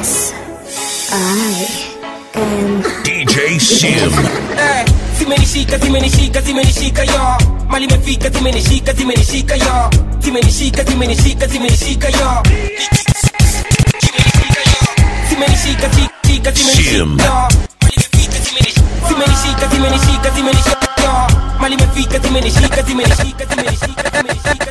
Yes, I am. DJ Sim. Eh, zimenishika zimenishika zimenishika yo mali imefika zimenishika zimenishika yo zimenishika zimenishika zimenishika yo zimenishika zimeshika Shim. zimenishika yo Mali imefika, zimenishika, zimenishika zimenishika zimenishika yo mali imefika zimenishika zimenishika zimenishika zimenishika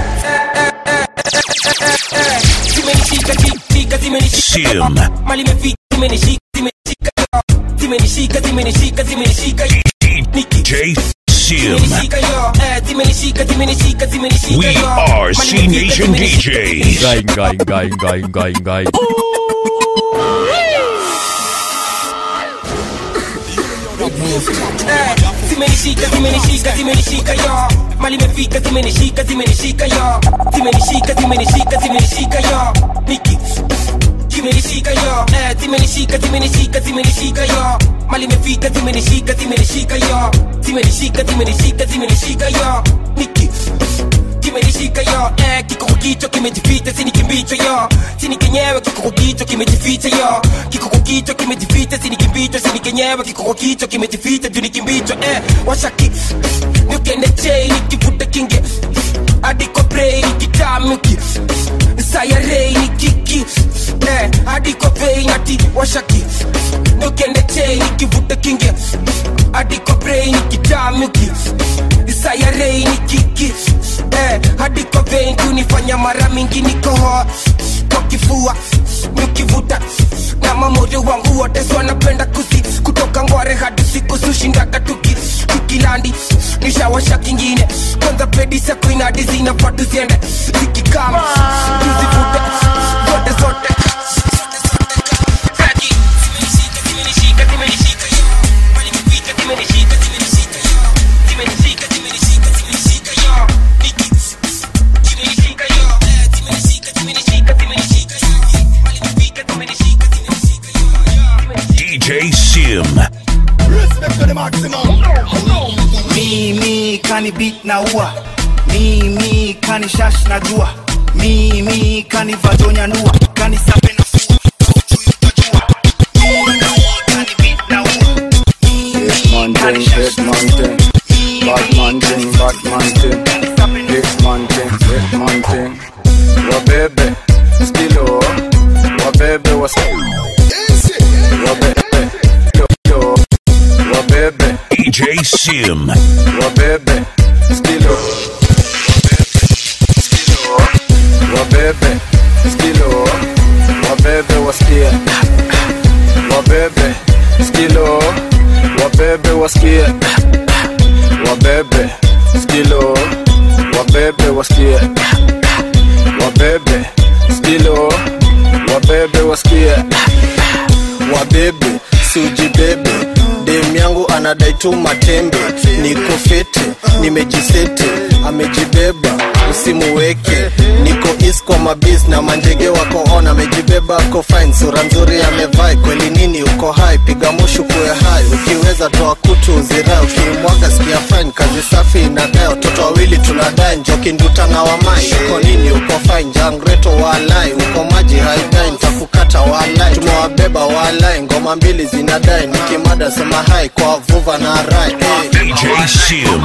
zimenishika zimeshika zimenishika Sim. mali imefika zimenishika zimenishika yo zimenishika zimenishika zimenishika yo DJ Sim. zimenishika yo eh, zimenishika zimenishika zimenishika We yo are Mali C imefika, Nation zimenishika, DJs. Guy, guy, guy, guy, guy, guy. Eh, zimenishika zimenishika zimenishika yo mali imefika zimenishika zimenishika yo zimenishika zimenishika zimenishika yo niki zimenishika yo eh, zimenishika zimenishika zimenishika yo mali imefika zimenishika zimenishika yo zimenishika zimenishika zimenishika yo niki kimenishika yo eh, kikuku kichwa kimejificha sini kimbicho yo sini kenyewe kikuku kichwa kimejificha yo kikuku kichwa kimejificha sini kimbicho sini kenyewe kikuku kichwa kimejificha juu ni kimbicho eh, washaki niukende chei nikivuta kinge adiko brei nikitamuki sayarei nikiki eh, adiko vei nati washaki niukende chei nikivuta kinge adiko brei nikitamuki sayarei nikiki eh, hadi kwa vein kunifanya mara mingi nikohoa kwa kifua nikivuta na mamoyo wangu wote so wanapenda kusi kutoka ngware hadi siku sushindaga tuki tukilandi nishawasha kingine kwanza pedi sako inadi zinafaa tuziende zikikama tuzivute zote zote Zaki, zimenishika, zimenishika, zimenishika, yo. Mali imefika, zimenishika, zimenishika, yo. Zimenishika, zimenishika, zimenishika, yo. Niki, zimenishika, yo. Eh, zimenishika, zimenishika, zimenishika, yo. Mali imefika, zimenishika, zimenishika, yo. DJ Sim. mimi kani beat na ua mimi kani shash na jua mimi kani vajonya nua kani sape na fua kauchuyu tajua mimi kani beat na ua mimi kani shash na jua Batman thing, Batman thing, Hitman thing, Hitman thing. Wabebe, skilo, wabebe was wabebe, yo yo, wabebe, DJ Sim. wabebe, skilo, skilo, wabebe, skilo, wabebe wasikia, wabebe, skilo, wabebe wasikia wabebe skilo wabebe wasikie wabebe skilo wabebe wasikie wabebe siujibebe dem yangu anadai tu matembe niko fete nimejisete amejibeba usimuweke niko is kwa mabis na manjege wako on amejibeba ako fine sura nzuri amevai kweli nini uko hai piga mushu kuwe hai ukiweza toa kutu uzirai ukimwaga sikia fine kazi safi inadai watoto wawili tunadai njoki nduta na wamai uko nini uko fine jangreto walai uko maji haidai ntakukata walai tumewabeba walai ngoma mbili zinadai nikimada sema hai kwa vuva na rai hey. DJ Sim.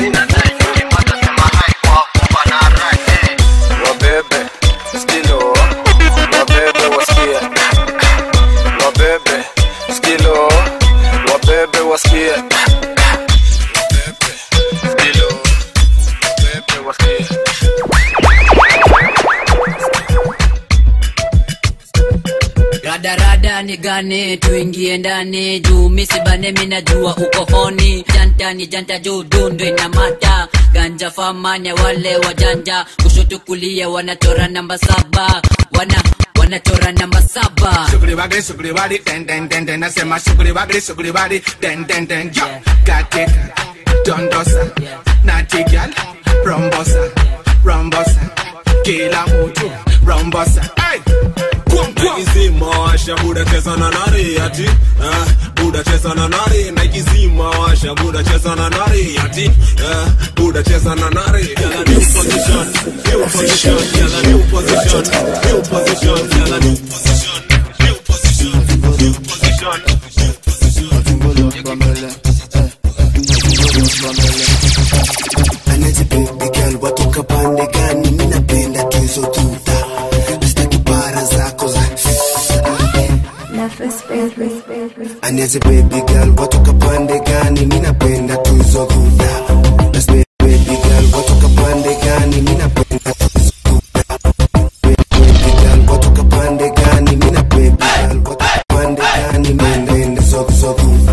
wabebe skilo wabebe wasikie wabebe skilo wabebe wasikie Wabebe, skilo, wabebe wasikie radarada ni gane tuingie ndani juu misibane minajua uko honi janta ni janta juu dundu na mata ganja famanya wale wajanja kushoto kulia wanachora namba saba wana wanachora namba saba Sugri wagri, sugri wari, den den den den. Nasema sugri wagri, sugri wari, den den den. Yo, katika dondosa, natigal, rombosa, rombosa, kila mtu rombosa. Hey, kwam kwam. naikizima washa buda cheza na nari ati eh, buda cheza na nari naikizima washa buda cheza na nari ati eh, buda cheza na nari Yala new position new position yala new position new position yala new position new aniaze baby girl watoka pande gani mi napenda tu hizo dhudha That's baby girl watoka pande gani mi napenda tu hizo dhudha Baby girl watoka pande gani mi na baby girl watoka pande gani mi napenda hizo hizo dhudha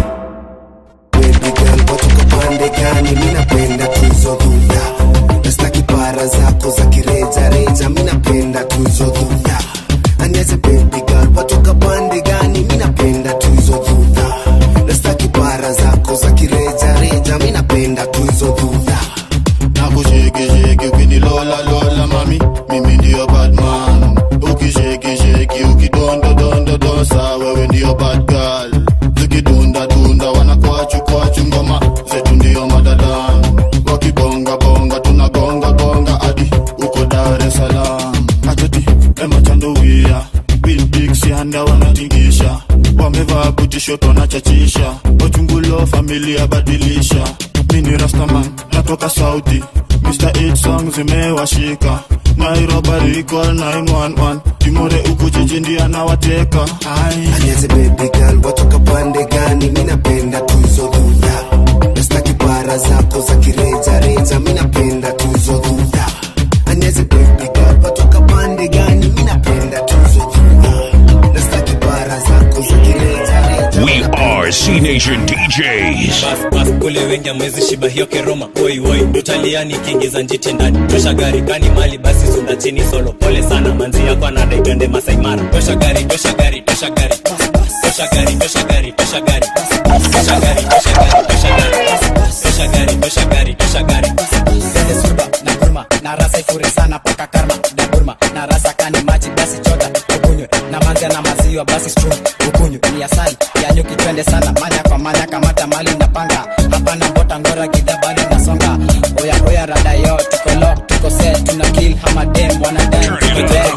Baby girl watoka pande gani mi napenda tu hizo dhudha Nastaki para zako za kireja reja mi napenda tu hizo dhudha Aniaze baby girl watoka pande gani mi napenda tu hizo dhudha Nastaki para zako za kireja reja mi napenda tu hizo dhudha nakushekisheki ukinilola lola mami mimi ndiyo badman ukishekisheki ukidondodondodosa wewe ndiyo bad girl zikidundadunda wanakwachu kwachu ngoma zetu ndiyo madadan wakibongabonga tunagongagonga hadi uko dar es salaam atoti emachandowia bilbiksianda wanatingisha wamevaa butishoto wanachachisha wachungulo familia badilisha mini rastaman natoka sauti Mr. 8 song zimewashika Nairobi recall 911 Timore uko jiji ndiye anawateka Ai. Aniaze baby girl watoka pande gani mi napenda tu hizo dhudha Nastaki para zako za kireja reja mi napenda tu hizo dhudha Aniaze baby girl watoka pande gani mi napenda tu hizo dhudha Nastaki para zako za kireja reja We are C Nation DJs. Bas, bas, kule wengi amwezi shiba hiyo keroma woi woi utalia nikiingiza njiti ndani tosha gari kani mali basi sunda chini solo pole sana manzi yako anadai twende Masai Mara tosha gari tosha gari tosha gari tosha gari tosha gari tosha gari tosha gari tosha gari tosha gari tosha gari tosha gari tosha gari Zende surba na gurma na rasa ifuri sana paka karma na gurma na rasa kani maji basi chota ukunywe na manzia na maziwa basi strum ukunywe ni asali ya nyuki twende sana manya kwa manya kamata mali na panga hapana bota ngora gidha bali nasonga oya oya rada yo tuko lock tuko set tuna kill hamadem wanadai tuko dead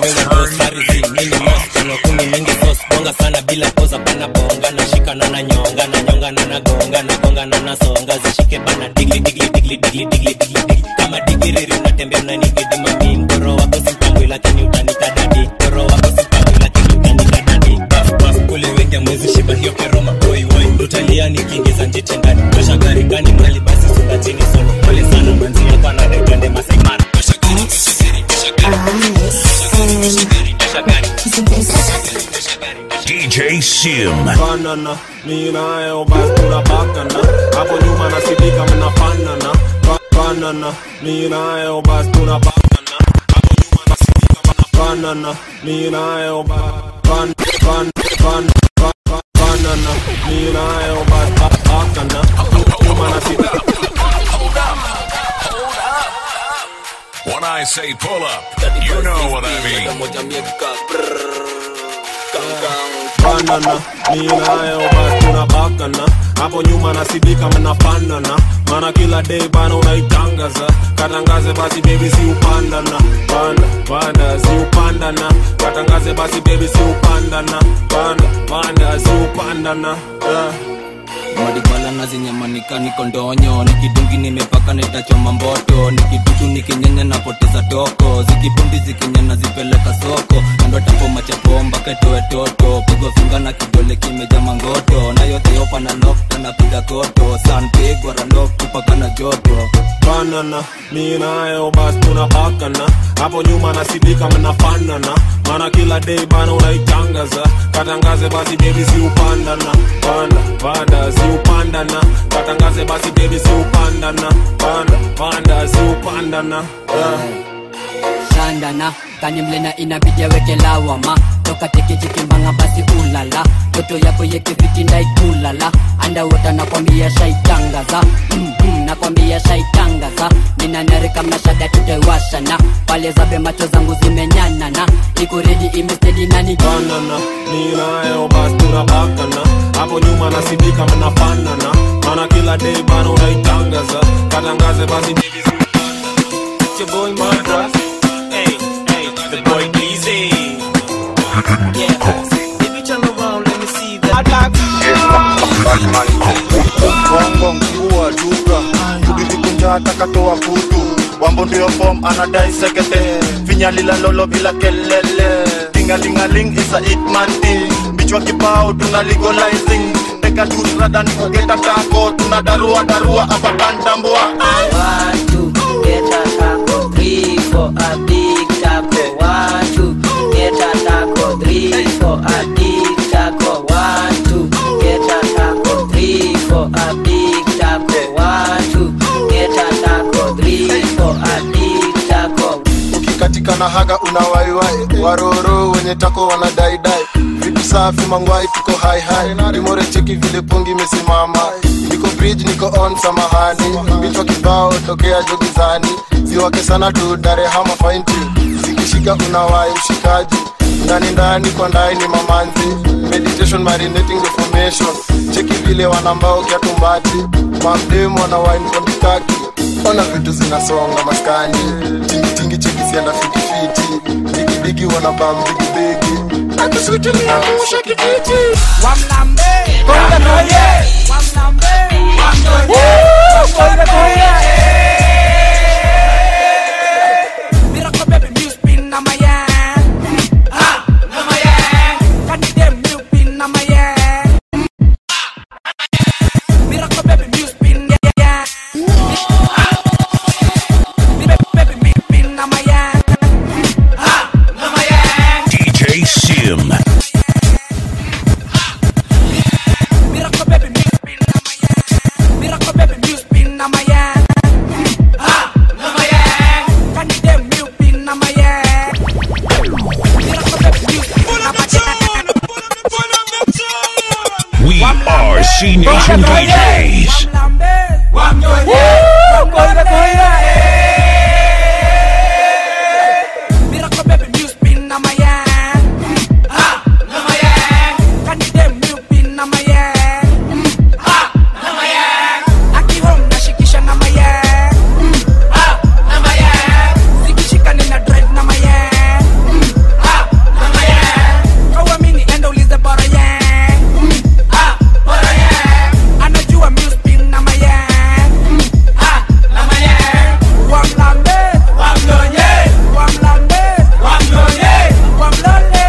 kumi mingi sos bonga sana bila poza pana bonga na shika na na nyonga na nyonga na na gonga na gonga na na songa zishike bana digli digli digli digli digli digli digli kama digiriri unatembea unanigidi mami mkoro wako simpangwi lakini utanita dadi mkoro wako simpangwi lakini utanita dadi bas bas kule wengi amwezi shiba hiyo keroma oi oi utalia nikiingiza njiti ndani tosha gari gani mali basi sunda chini solo pole sana manzi yako anadai twende Masai Mara tosha gari tosha gari tosha gari tosha gari tosha gari DJ Sim. Banana, mi nayo basi tunabakana hapo nyuma nasidika mnafanana Ba- banana mi nayo basi tunabakana hapo nyuma nasidika mnafanana mi nayo ba- ban ban ban ban ban- banana mi nayo basi ba- bakana nyuma nasidika When I say pull up, you know what I mean. banana mi nayo basi tunabakana hapo nyuma nasidika mnafanana maana kila day bana unaitangaza katangaze basi baby si upandana panda panda si upandana katangaze basi baby si upandana panda panda si upandana yeah. madibala na zinyamanika niko ndonyo nikidungi nimepaka nitachoma mboto nikidutu nikinyenya napoteza toko zikibundi zikinyana zipeleka soko andotapoma chapomba ketoe toto pigwa finga na kidole kimeja mangoto na yote yopa na lokta napiga koto sanpigwa randok tupaka na joto banana mi nayo basi tunabakana hapo nyuma nasidika mnafanana maana kila day bana unaitangaza katangaze basi baby si upandana panda panda si upandana katangaze basi baby si upandana panda panda si upandana yeah. shandana kani mlena inabidi aweke lawama toka tekechikimbanga basi ulala toto yako yekeviti ndaikulala andawota nakwambia shaitangaza mm -hmm, nakwambia shaitangaza ninanarika mnashada tutewashana pale zabe macho zangu zimenyanana iko redi imestedi nani banana mi nayo basi tunabakana hapo nyuma nasidika mnafanana maana kila day bana unaitangaza katangaze basi baby si It's your boy Madras. Hey, hey, the boy Easy. Yeah, if you turn around, let me see that. bongo mkiua duka kudizikunja takatoa kutu wambo ndio fom anadai sekete finyalila lolo bila kelele tingalingaling isa itmanti bichwa kibao tuna legalizing piga juice rada ni kugeta tako tuna darua darua hapa kantambua One, two, get a taco. Three for a big taco. One, two, get a taco. Three for a big taco. One, two, get a taco. Three for a big taco. One, two, get a taco. Three for a big taco. ukikatika na haga una waiwai waroro wenye tako wanadaidai vitu safi mangwai tuko haihai rimore cheki vile pungi imesimama niko bridge niko on samahani vichwa kibao tokea jogizani ziwake sana tu darehama fainti zikishika unawai mshikaji ndani ndani kwa ndani ni mamanzi meditation marinating reformation cheki vile wanambao kiatumbati mamdemu wanawine kondikaki ona vitu zinasonga maskani tingitingi cheki sienda fitifiti digidigi wanabam bigibigi akusutiliangusha kijiji Wamlambe, konga noye. Wamlambe, wamnoye. Konga noye. Miracle baby, you spin na my hand. Ah, na my hand. Can you damn you spin na my hand? Miracle baby, you spin yeah yeah. Ah. Baby, baby, me spin na my hand. Ah, na my hand. DJ Sim. Miracle baby, me spin na my hand. Miracle baby, you spin na my hand. Ah, na my hand. Can you damn you spin na my hand? Miracle baby, you spin na my hand. We are C Nation DJs. Miracle baby, you spin na my hand. Ah, na my hand. Can you damn you spin na my hand? Ah, na my hand. Aki home nashikisha na my hand. Ah, na my hand. Zikishika nina drive na my hand. Ah, na my hand. Kawamini enda ulize bora yang. Ah, bora yang. Anajua mi spin na my hand. Ah, na my hand. Wamlambe, wamlonye, wamlambe, wamlonye, wamlonye.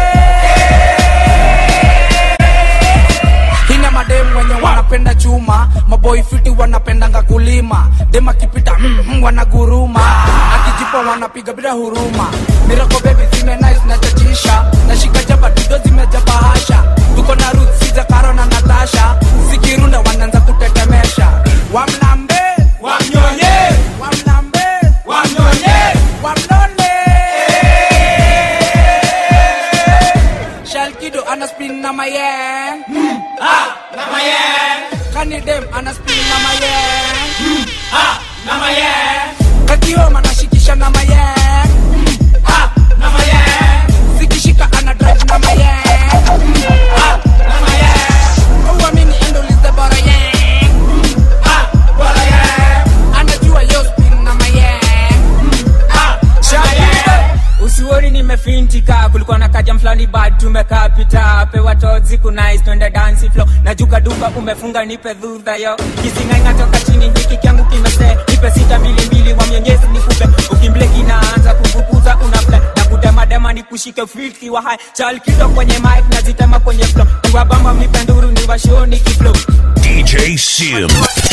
Hina madem wenye wanapenda chuma maboi fiti wanapendanga kulima dem akipita mm, mm, wanaguruma akijipa wanapiga bila huruma mirako bebi zime nice na chachisha nashika jaba dudo zimejaba hasha tuko na ruth siza karo na natasha zikirunda wanaanza kutetemesha wamlambe wamnyonye wamlambe wamnyonye wamlole Shalkido ana spin na mayen Ah, na mayen Kanidem ana spin na mayen Ah, na mayen Kakioma anashikisha na mayen Ah, na mayen Zikishika ana drive na mayen Ah, na mayen Uamini endo lize bora yen Ah, bora yen Anajua yo spin na mayen Ah, Shalkido usioni nimefintika kulikuwa na kajam fulani bad tumekaa pita pewa tozi kunais twende dansi flo najuka duka umefunga nipe dhudha yo kisingai toka chini hiki kyangu kimese nipe sita mbili mbili wa mwenyezi nikupe ukimbleki inaanza kufukuza unafle na kudemadema ni kushike filki wa hai chal kido kwenye mic nazitema kwenye flo niwabamba mnipe nduru niwashoni kiflo DJ Sim.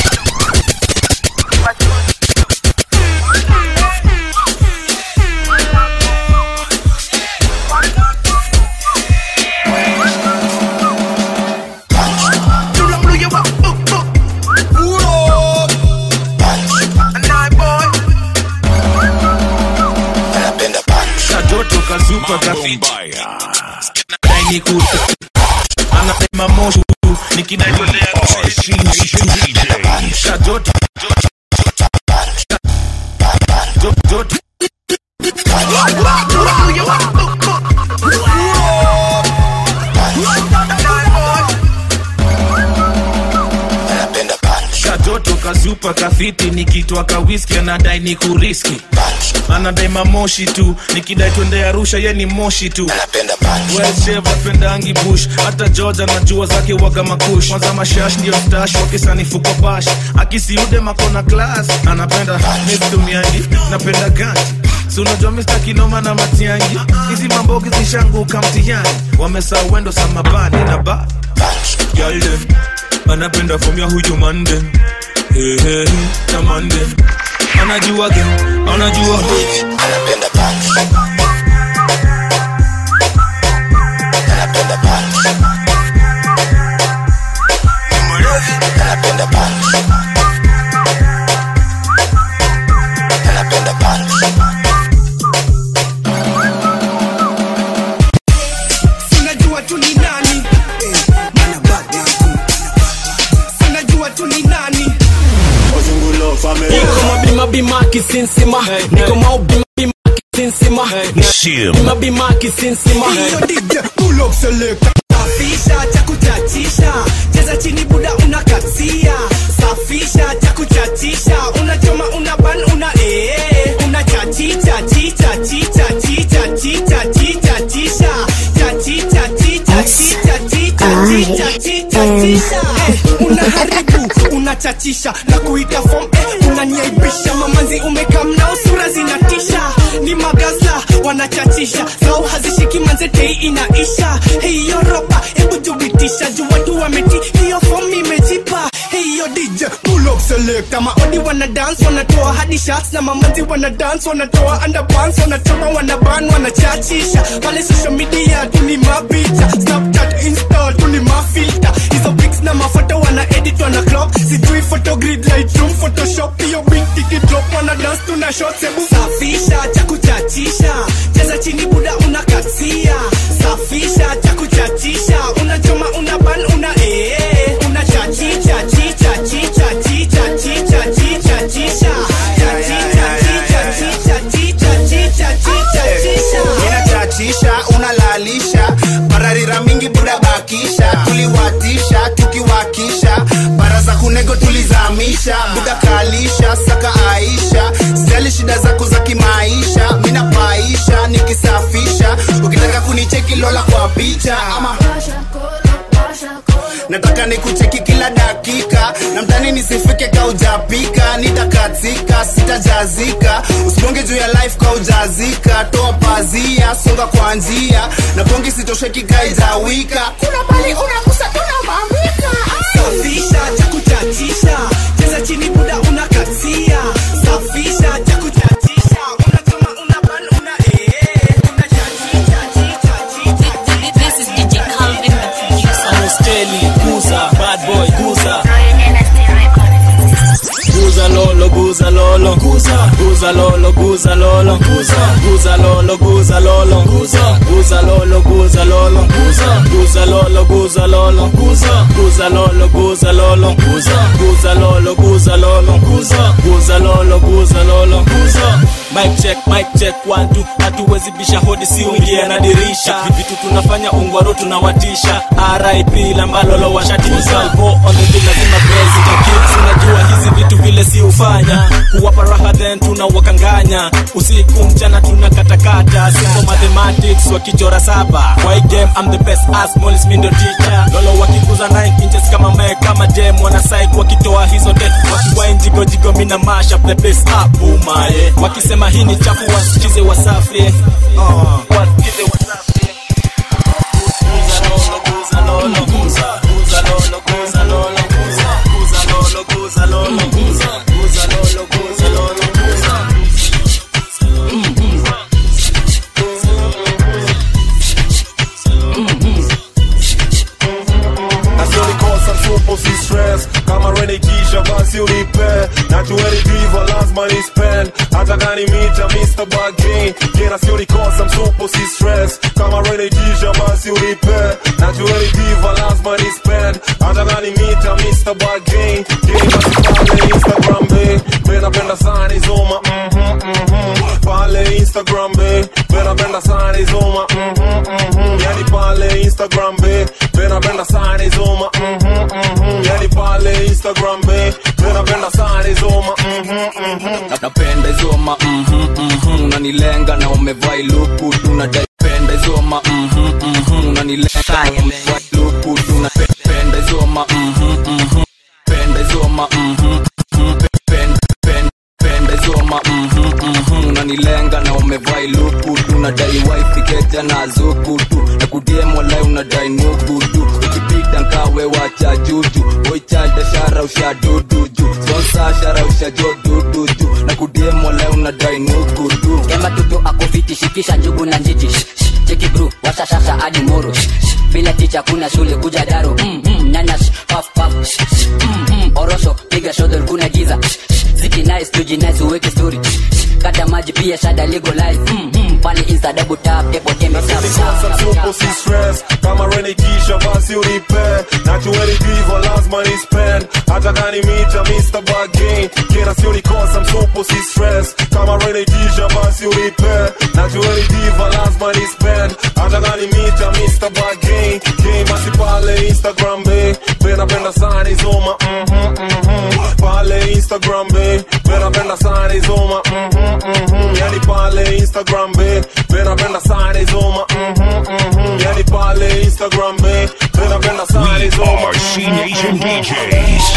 katoto kazupa kafiti nainiku anasema moshu nikinaitolea katoto Toto- katoto kazupa kafiti nikitwa kawiski anadai ni kuriski anadai mamoshi tu nikidai twende arusha ye ni moshi tu pendangi bush hata george anajua zake waga makush kwanza mashash ndio stash wakisanifu kwa bash akisiude makona klas anapenda mistumiangi napenda ganji si unajua mista kinoma na matiangi hizi mambogi zishanguka mtihani wamesau wendo samabani na ba Girl them, anapenda fomya huyu mande hey, hey, tamande anajua ge anajua anapenda punch anapenda punch anapenda punch anapenda punch sinajua tu ni nani sinajua tu ni nani niko mabima bima kisinsima niko maubima bima kisinsima Shim. bima bima kisinsima Hiyo DJ pull up selector safisha cha kuchachisha cheza chini buda unakatia safisha cha kuchachisha unachoma una ban una ee una chachicha chicha chicha chicha chicha chicha chisha chachicha chicha chicha chicha chicha chicha chisha Eh, unaharibu unachachisha na kuita form eh, unanyaibisha mamanzi umekamnao sura zinatisha ni magaza wanachachisha zao hazishiki manze tei inaisha hiyo ropa hebu jubitisha juu watu wameti hiyo form imejipa hiyo dj pull up select maodi wana dance wanatoa hadi shots na mamanzi wana dance wanatoa underpants wanachoma wanaban wanachachisha pale social media tuni mapicha snapchat insta tuni mafilter hizo pics na mafoto wana edit wana crop sijui photogrid lightroom photoshop hiyo big ticket drop wana dance tuna shots hebu safisha cha kuchachisha cheza chini buda unakatia safisha cha kuchachisha unachoma una ban una ee una chachicha chicha chicha chicha chicha chicha chisha chachicha chicha chicha chicha chicha chicha chisha inachachisha unalalisha bararira mingi buda bakisha tuliwatisha tukiwakisha bara za kunego tulizamisha buda kalisha saka aisha sijali shida zako za kimaisha minapaisha nikisafisha ukitaka kunicheki lola kwa picha ama nataka nikucheki kila dakika na mtani nisifike kaujapika nitakatika sitajazika usibonge juu ya life kaujazika toa pazia songa kwa njia na bongi sitosheki kaijawika kuna pali unagusa tunamambika safisha cha kuchachisha cheza chini buda unakatia safisha cha kuchachisha unachoma una ban una ee una chachicha chicha chicha This is DJ Calvin, the producer. Anosteli, Guza, bad boy, Guza. Guza lolo, guza lolo, guza, guza lolo, guza lolo, guza, guza lolo, guza lolo, guza, guza lolo, guza lolo, guza, guza lolo, guza lolo, guza, guza lolo, guza lolo, guza, guza lolo, guza lolo, guza, guza lolo, guza lolo, guza. Mic check, mic check, one two, hatuwezi bisha hodi si uingie na dirisha. Vitu tunafanya ungwaro tunawatisha. RIP lambalolo washatisha. Go on the bill lazima praise the kids. Unajua hizi vitu vile si ufanya. Kuwapa raha then tunawakanganya. Usiku mchana tunakatakata. Simple mathematics wakichora saba. Kwa hii game I'm the best as Mollis mi ndo teacher. Lolo wakikuza 9 inches kama me kama jam wana psych wakitoa hizo death. Wakiwa jigo jigo mina mash up the place up umaye. Wakisema hii ni chafu wasikize wasafi. Uh, wasikize wasafi. Guza lolo, guza lolo, guza, guza lolo, guza lolo, guza, guza lolo, guza lolo, guza, guza lolo, guza lolo, guza. nasionikosa tupo si stress kama renikisha basi unipe najueni diva lazima ni spend hata gani mita Mr. Bagin jena sionikosa msupo si stress kama renikisha basi unipe najueni diva lazima ni spend hata gani mita Mr. Bagin jena pale Instagram be bena penda sana izoma mhm mhm pale Instagram be bena penda sana izoma mhm mhm yani pale Instagram be bena penda sana izoma mhm mhm yani pale Instagram be bena penda sana izoma mhm mhm napenda izoma mhm, mhm, unanilenga na umevaa iluku tunapenda izoma mhm, mhm, unanilenga na umevaa iluku tunapenda izoma mhm, mhm, penda izoma mhm, mhm, pen- pen- penda izoma mhm, mhm, unanilenga na umevaa iluku tunadai waifikeja na zuku tu na kudiem walai unadai nugu tu ikipita nkawe wacha juju Oi sharausha dudu juu sponsa sharausha jo dudu juu na kudiemo leo unadai nuku du kemba tutu akufiti shikisha njugu na njiti Shh, shh, cheki bru washashasha hadi moro Shh, shh, bila ticha kuna shule kuja daro mm, mm, nyanya shh, paf paf Shh, shh, mm, mm, orosho piga shodol kuna giza Shh, shh, ziki nice tuji nice uweke story Shh, shh, kata maji pia shada legalize mm, mm, pale insta double tap tepo tembe tap Sasa tupo si stress kama renikisha basi unipe nachueni divo lazima ni spend hata kani mita Mr. Bargain kila sio nikosa msupo si stress kama renikisha basi unipe nachueni divo lazima ni spend hata kani mita Mr. Bargain game basi pale Instagram be pena penda sana izoma mhm mhm pale Instagram be pena penda sana izoma mhm mhm yani pale Instagram be pena penda sana izoma mhm mhm yani pale Instagram be pena penda sana izoma are C Nation DJs.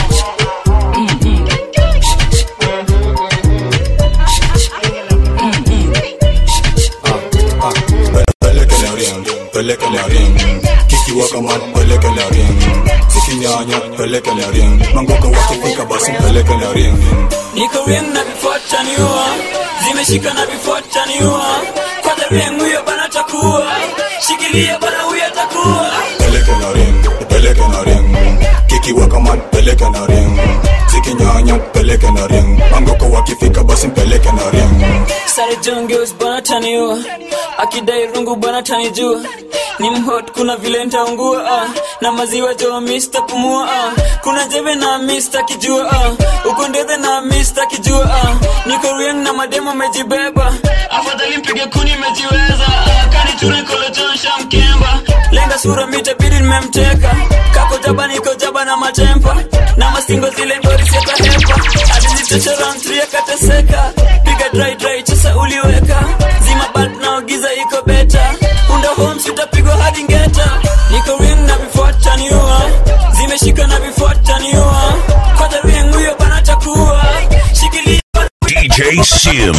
pelekele ring pelekele ring kikiwa kama pelekele ring sikinyanya pelekele ring mangoka wakifika basi pelekele ring niko ring na vifuataniwa zimeshika na vifuataniwa kwa the ring huyo bana takuwa shikilia bana huyo takuwa pelekele ring pelekele ring kikiwa kama pelekele ring sikinyanya pelekele ring mangoka wakifika basi pelekele ring sare jongeos bana taniwa akidai rungu bana tanijua ni mhot kuna vile ntaungua ah. na maziwa jo mista pumua ah. kuna jeve na mista kijua ah. uko ndethe na mista kijua ah. niko rieng na mademo mejibeba afadhali mpige kuni mejiweza ah. kaniture kolojonsha mkemba lenga sura mitabidi nimemteka kako jaba niko jaba na matempa na mastingo zile ngori seta hepa alinitosha round 3 akateseka piga dry dry chesa uliweka zima bulb na giza iko beta unda homes utapigwa hadi ngeta niko ring na vifuataniwa zimeshika na vifuataniwa kwa the ring huyo bana takuwa shikilia DJ Sim.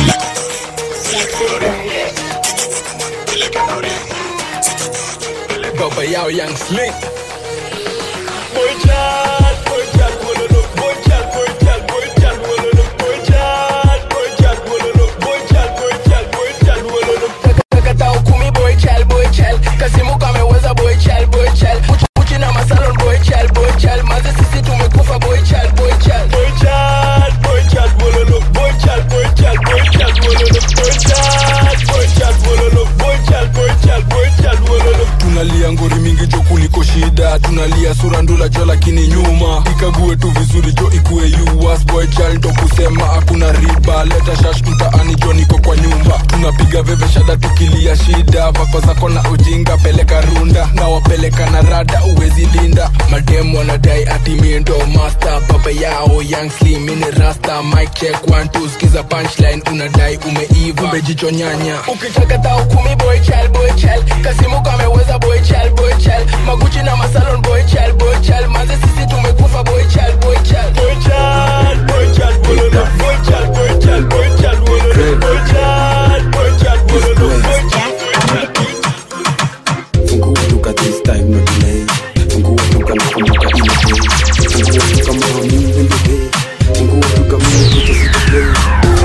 Baba Yao Young Slick. Boy child, boy child, wololo, boy child, boy child, boy child, wololo, boy child, boy child, wololo, boy child, boy child, boy child, wololo. Kata ukumi boy child, boy child, kasimu kameweza boy child, boy child, Uchi- uchi na masalon boy child, boy child, maze sisi tumekufa boy child, boy child, boy child, boy child, wololo, boy child, boy child, boy child, wololo, boy child, boy child, wololo, boy child, boy child, boy child, wololo. tunalia ngori mingi jo kuliko shida tunalia sura ndula jo lakini nyuma ikague tu vizuri jo ikue yuas boy child ndo kusema hakuna riba leta shash mtaani jo niko kwa nyumba tunapiga veve shada tukilia shida vako zako na ujinga peleka runda na wapeleka na rada uwezi linda mademu wanadai ati mie ndo master baba yao young slim mini rasta mic check one two skiza punchline unadai umeiva umejicho nyanya ukitaka tao kumi boy child boy child kasimu kameweza boy child boy child maguchi na masalon boy child boy child maze sisi tumekufa boy child boy child boy child boy child wololo boy child boy child boy child wololo boy child boy child wololo boy child Fungua duka this time no delay Fungua duka na kumbuka ile day Fungua duka mama mimi in the day Fungua duka mimi kuto si play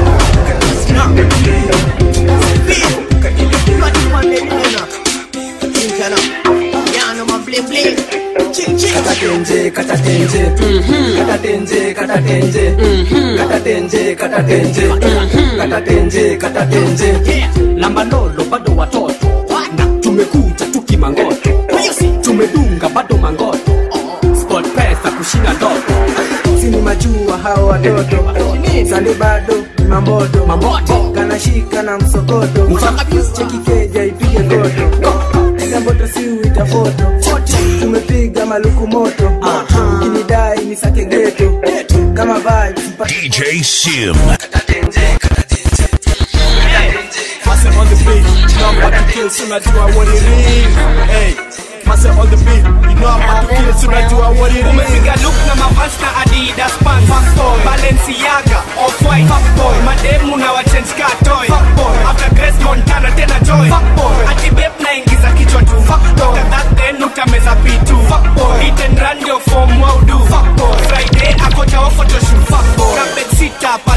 katatenje katatenje katatenje katatenje katatenje katatenje katatenje katatenje namba lolo bado watoto na tumekuja tukimangoto tumedunga bado mangoto sport pesa kushinda ndoto sini majua hao watoto sande bado ni mamboto Mamboto. kanashika na msokoto cheki keja ipige ngoto piga mboto si uita foto tumepiga maluku moto ukinidai ni sake geto kama vibes DJ Sim. Master on the beat, you know I'm about to kill soon I do I what it is. Hey, master on the beat, you know I'm about to kill soon I do I what it is. umepiga look na mavasi na adidas pants Fuckboy. balenciaga off-white Fuckboy. mademu na wachange ka toy after grace montana tena joy ati beb naingiza kichwa tu After that then utameza pitu Hit and run ndio form waudu friday ako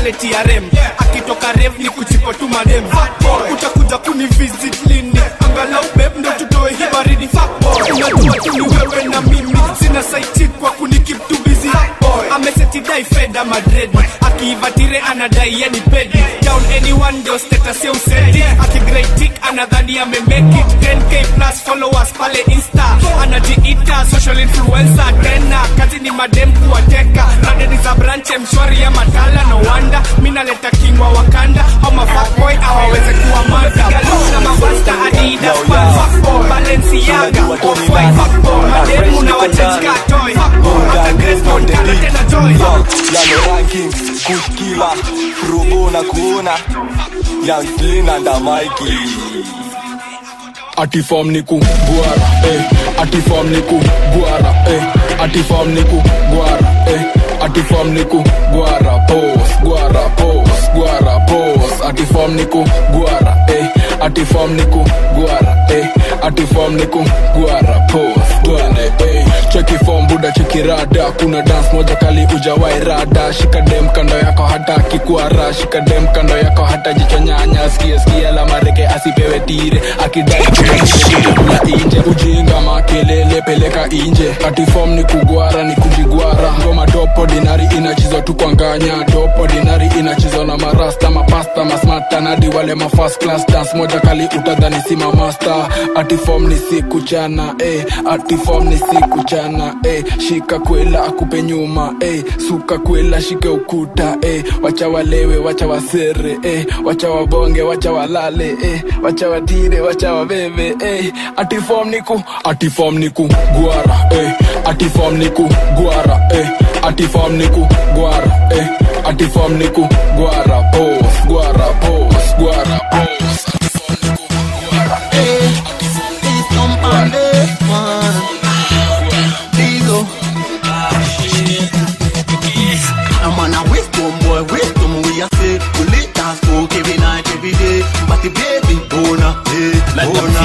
ametia rem akitoka rev ni kuchipo tu madem Fuckboy, utakuja kuni visit lini angalau beb ndo tutoe hii baridi Fuckboy, unajua tu ni wewe na mimi sina saiti kwa kuni keep tu busy Fuckboy, amesetidai feda madred akiivatire anadai yeni pedi down anyone ndio status ya usedi akigreitik anadhani amemake it 10k plus followers pale insta anajiita social influencer tena kazi ni madem kuwateka radeni za branche mshwari ya matala no wanda mi naleta kingwa wakanda au mafakboy awaweze kuwa mada na mabasta adidas Pants, fuckboy, balenciaga off-white fuckboy mademu na wachechka toy fuckboy hata Grace Montana tena joy Yano ranking kuskila Rubo na kuona Young Slim and the Mikey ati form ni ku guara eh ati form ni ku guara eh ati form ni ku guara eh ati form ni ku guara pose guara pose guara pose ati form ni ku guara eh ati form ni ku guara eh ati form ni ku guara pose twende eh cheki form buda cheki rada kuna dance moja kali ujawai rada shika dem kando yako hata kikwara shika dem kando yako hata jicho nyanya skia skia la mareke asipewe tire akidai kula inje ujinga makelele peleka inje ati form ni kugwara ni kujigwara ngoma dopo dinari inachizwa tu kwa nganya dopo dinari inachizwa na marasta mapasta masmata nadi wale ma first class dance moja kali utadhani si mamasta ati form ni siku chana eh ati form ni siku chana eh shika kwela akupe nyuma eh suka kwela shike ukuta eh wacha walewe wacha wasere eh wacha wabonge wacha walale eh wacha watire wacha wabebe eh ati form niku ati form niku gwara eh ati form niku gwara eh ati form niku gwara eh ati form niku gwara pose gwara pose gwara pose ati form niku gwara eh ati form niku gwara I'm on a wisdom boy, wisdom we a say We lit and smoke every night, every day But the baby bona, hey, bona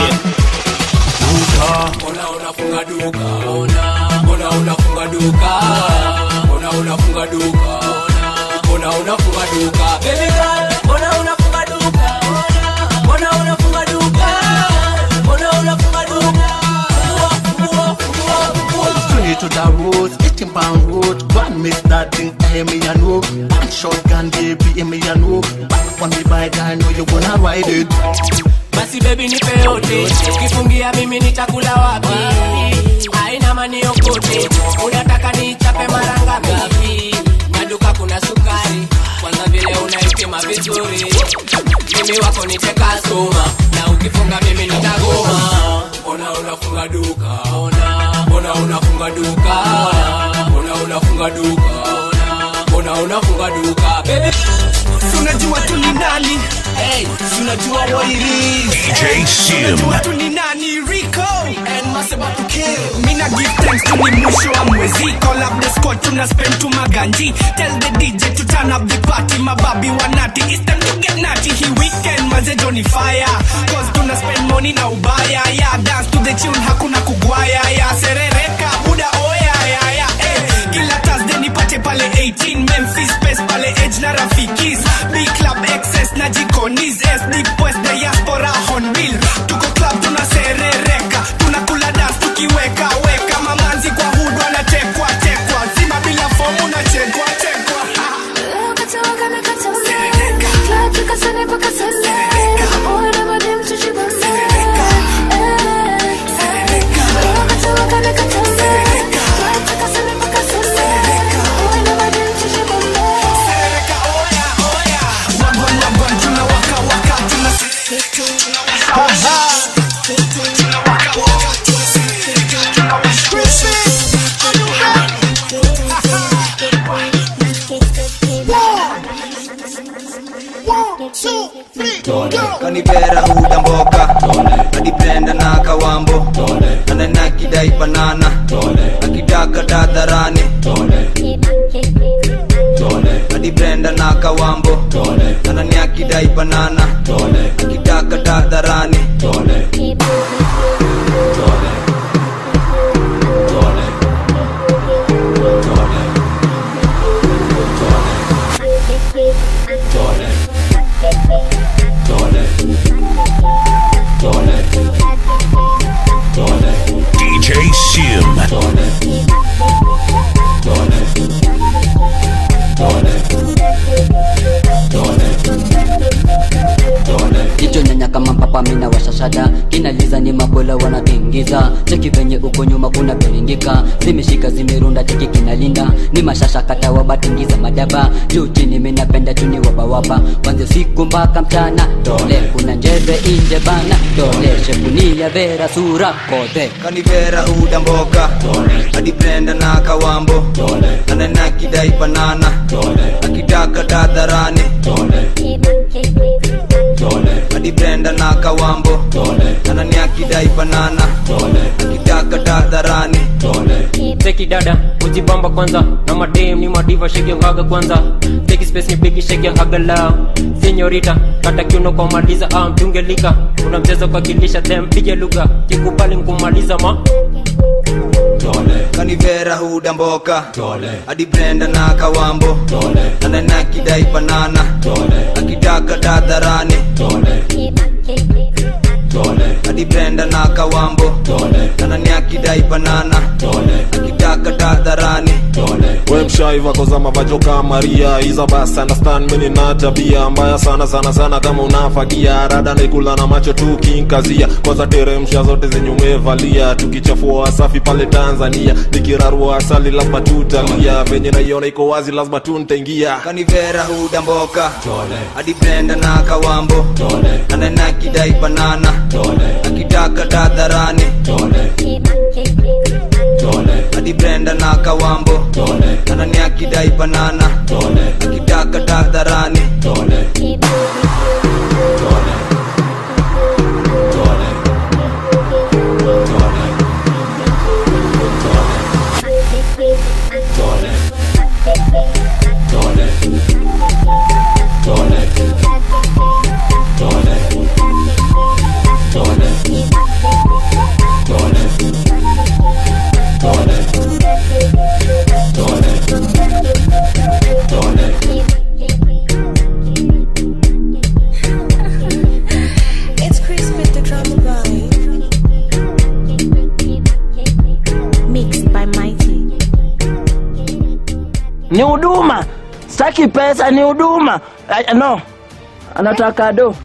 Mbona unafunga duka? Mbona unafunga duka? Mbona unafunga duka? Mbona unafunga duka? Baby girl, mbona unafunga duka? Mbona unafunga duka? Mbona unafunga duka? Fungua, fungua, fungua, fungua. Straight to the road, 18 pound road Go and miss that thing, I hear me a know One shotgun baby, hear me a know Back on the bike, I know you gonna ride it basi bebi nipe yote kifungia mimi nitakula wapi aina maniokote unataka nichape mara ngapi maduka kuna sukari kwanza vile unaipima vizuri mimi wako niteka soma na ukifunga mimi nitagoma mbona unafunga duka mbona unafunga duka mbona unafunga duka mbona unafunga duka baby unajua tu ni nani hey, unajua what it is DJ Sim. unajua tu ni nani Rico and Maseba to kill mina give thanks to ni mwisho wa mwezi call up the squad tuna spend to maganji tell the DJ to turn up the party mababi wanati it's time to get natty he weekend manze Johnny fire cause tuna spend money na ubaya yeah dance to the tune hakuna kugwaya yeah serereka buda oya ya ya eh kila Thursday nipate pale 18 Memphis Space pale Edge na Rafikis B Club XS na Jikonis SD West Diaspora Hornbill tuko club tunaserereka tunakula dance tukiweka weka mamanzi kwa hood wanatekwa tekwa zima bila fomu na chekwa chekwa kanibera huda mboka adipenda na kawambo ananakidai banana akitaka dadharani adipenda na kawambo ananiakidai banana akitaka dadharani jicho nyanya kama mpapa mina washashada kinaliza ni makwela wanatingiza cheki venye uko nyuma kuna beringika zimeshika zimerunda cheki kinalinda ni mashasha kata wabatingiza madaba juu chini minapenda chuni wabawaba kwanza siku mpaka mchana dole kuna njeve inje bana dole shepunia vera sura kodhe kanivera huda mboka hadi brenda na kawambo anana kidai banana akitaka tadharani hadi brenda na kawambo anani akidai banana akitaka tadharani teki dada kujibamba kwanza na madem ni madiva shake your haga kwanza teki space ni bigi shake your haga lao senyorita kata kiuno kwa maliza ah mtungelika una mchezo kwa kilisha them pige lugha kikubali nkumaliza ma kanivera huda mboka hadi brenda na kawambo anana kidai banana akitaka tadharani hadi brenda na kawambo anani akidai banana akitaka tadharani we mshaiva kozama vajoka maria iza basi understand mini na tabia mbaya sana sana sana kama unafagia rada naikula na macho tu kinkazia kwanza teremsha zote zenye umevalia tukichafua wasafi pale tanzania nikirarua asali lazima tutalia venye naiona iko wazi lazima tu ntaingia kanivera huda mboka hadi brenda na kawambo anana kidai banana akitaka tadharani hadi brenda na kawambo anani akidai banana akitaka tadharani It's Chris with the drama vibe. Mixed by Mighty. ni huduma sitaki pesa ni huduma Ah, no anataka do